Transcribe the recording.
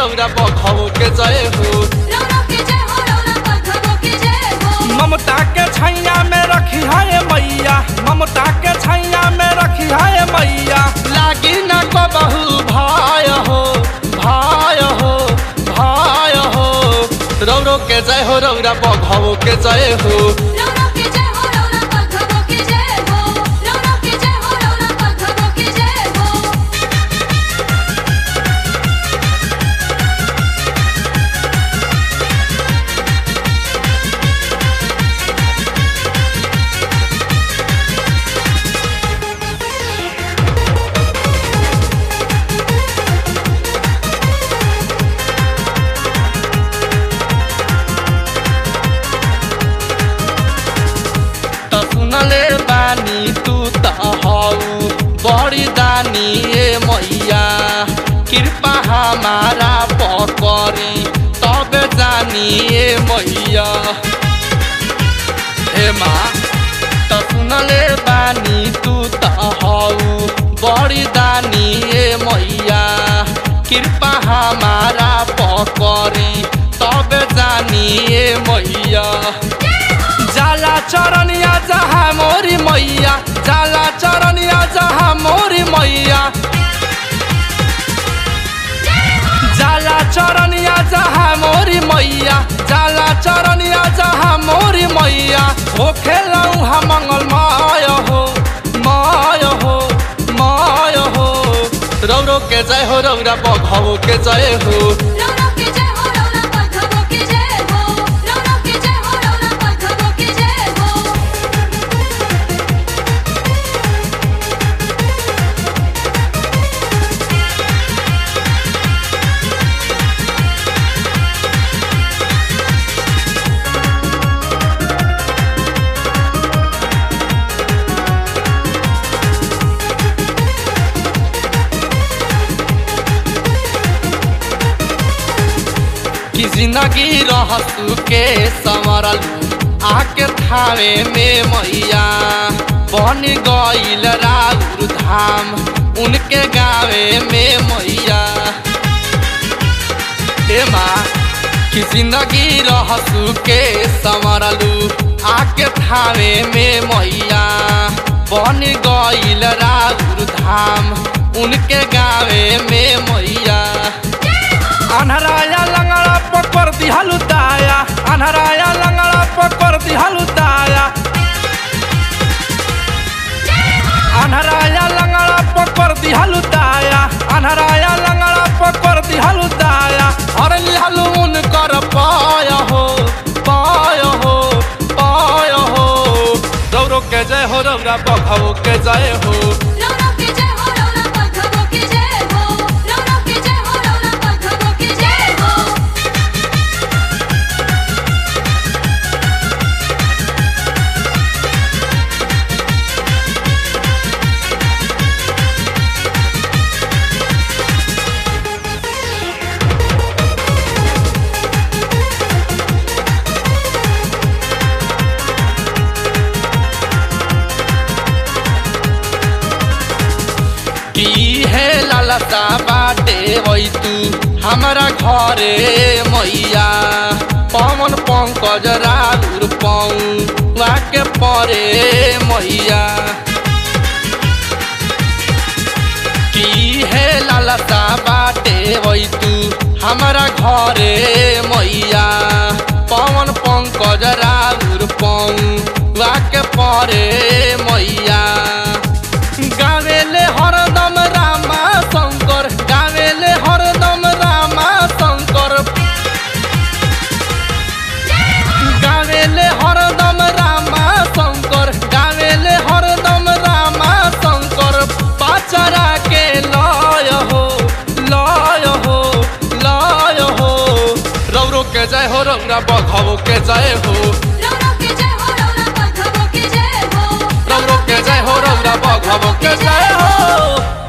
रौरा बघाओ के जय हो रौरा के जय हो रौरा बघबो के जय हो ममता के छैया में रखी है मैया ममता के छैया में रखी है मैया लागी न कबहू भाय हो भाय हो भाय हो रौरो के जय हो रौरा बघाओ के जय हो रौरा के जय हो रौरा बघबो के जय हो रौरा के जय हो रौरा बघबो के जय हो त सुनले बानी तू त हौ बड़ी दानी ए मैया कृपा हमारा पकरी तब जानी ए मैया हे माँ त सुनले बानी तू त हौ बड़ी दानी ए मैया कृपा हमारा पकरी तब जानी ए मैया जाला चरनिया जहाँ मोरी मैया जाला चरनिया जहाँ मोरी मैया जाला चरनिया जहाँ मोरी मैया जाला चरनिया जहाँ मोरी मैया हो खेलऊ हम मंगल माय हो माय हो माय हो रौरो के जय हो रौरा बघाओ के जय हो रौरा के जय हो रौरा बघबो के जय हो रौरा के जय हो रौरा बघबो के जय हो कि जिंदगी रहसु के संवरलू आके थावे में मैया बन गईल राउर धाम उनके गावे में मैया हे माँ कि जिंदगी रहसु के संवरलू आके थावे में मैया बन गईल राउर धाम उनके गावे में मैया अनहराया लंगड़ा पकड़ दिहलु दाया अनहराया लंगड़ा पकड़ दिहलु दाया अनहराया लंगड़ा पकड़ दिहलु दाया अनहराया लंगड़ा पकड़ दिहलु दाया हर लिहलु उनकर पाय हो पाय हो पाय हो रौरो के जय हो रौरा बघाओ के जय हो रौरा के जय हो रौरा बघबो के जय हो रौरा के जय हो रौरा बघबो के जय हो की है लालसा बाटे वही तू हमारा घरे मैया पवन पंकज राउर पाऊ वाके परे मैया की है लालसा बाटे वही तू हमारा घरे मैया पवन पंकज राउर पाऊ वाके परे मैया गावेले हरदम रामा शंकर गावेले हरदम रामा शंकर गावेले हरदम रामा शंकर गावेले हरदम रामा शंकर पाचरा के लय हो लय हो लय हो रौरो के जय हो रौरा बघाओ के जय हो रौरा के जय हो रौरा बघबो के जय हो रौरो के जय हो रौरा बघाओ के जय हो